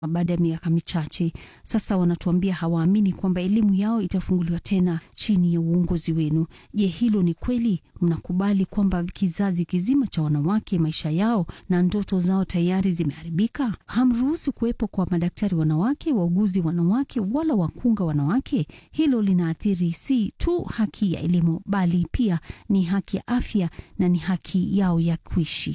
baada ya miaka michache sasa. Wanatuambia hawaamini kwamba elimu yao itafunguliwa tena chini ya uongozi wenu. Je, hilo ni kweli? Mnakubali kwamba kizazi kizima cha wanawake maisha yao na ndoto zao tayari zimeharibika? Hamruhusu kuwepo kwa madaktari wanawake, wauguzi wanawake, wala wakunga wanawake. Hilo linaathiri si tu haki ya elimu, bali pia ni haki ya afya na ni haki yao ya kuishi.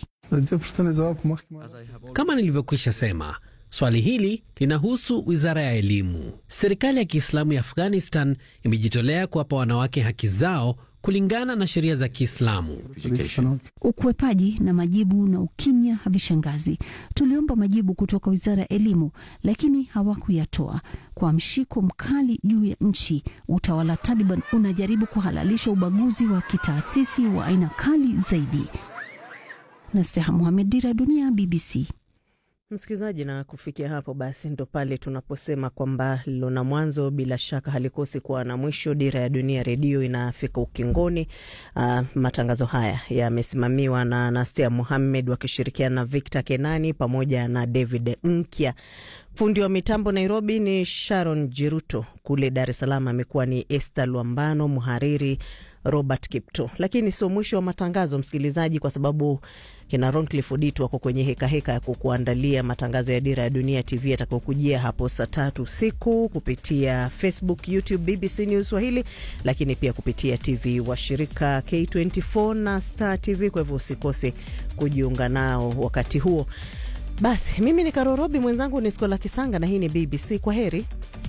Kama nilivyokwisha sema Swali hili linahusu wizara ya elimu. Serikali ya Kiislamu ya Afghanistan imejitolea kuwapa wanawake haki zao kulingana na sheria za Kiislamu. Ukwepaji na majibu na ukimya havishangazi. Tuliomba majibu kutoka wizara ya elimu, lakini hawakuyatoa. Kwa mshiko mkali juu ya nchi, utawala Taliban unajaribu kuhalalisha ubaguzi wa kitaasisi wa aina kali zaidi. Nasteha Muhamed, Dira Dunia, BBC. Msikilizaji, na kufikia hapo basi ndo pale tunaposema kwamba lilona mwanzo bila shaka halikosi kuwa na mwisho. Dira ya Dunia Redio inafika ukingoni. Uh, matangazo haya yamesimamiwa na Nastia Muhammed wakishirikiana na Victor Kenani pamoja na David Nkya. Fundi wa mitambo Nairobi ni Sharon Jiruto, kule Dar es Salaam amekuwa ni Esther Lwambano, mhariri Robert Kipto. Lakini sio mwisho wa matangazo msikilizaji, kwa sababu kina Roncliffe Odito wako kwenye hekaheka heka ya kukuandalia matangazo ya Dira ya Dunia TV yatakayokujia hapo saa tatu usiku kupitia Facebook, YouTube BBC News Swahili, lakini pia kupitia TV washirika K24 na Star TV. Kwa hivyo usikose kujiunga nao wakati huo. Basi mimi ni Karorobi, mwenzangu ni Skola Kisanga na hii ni BBC. Kwa heri.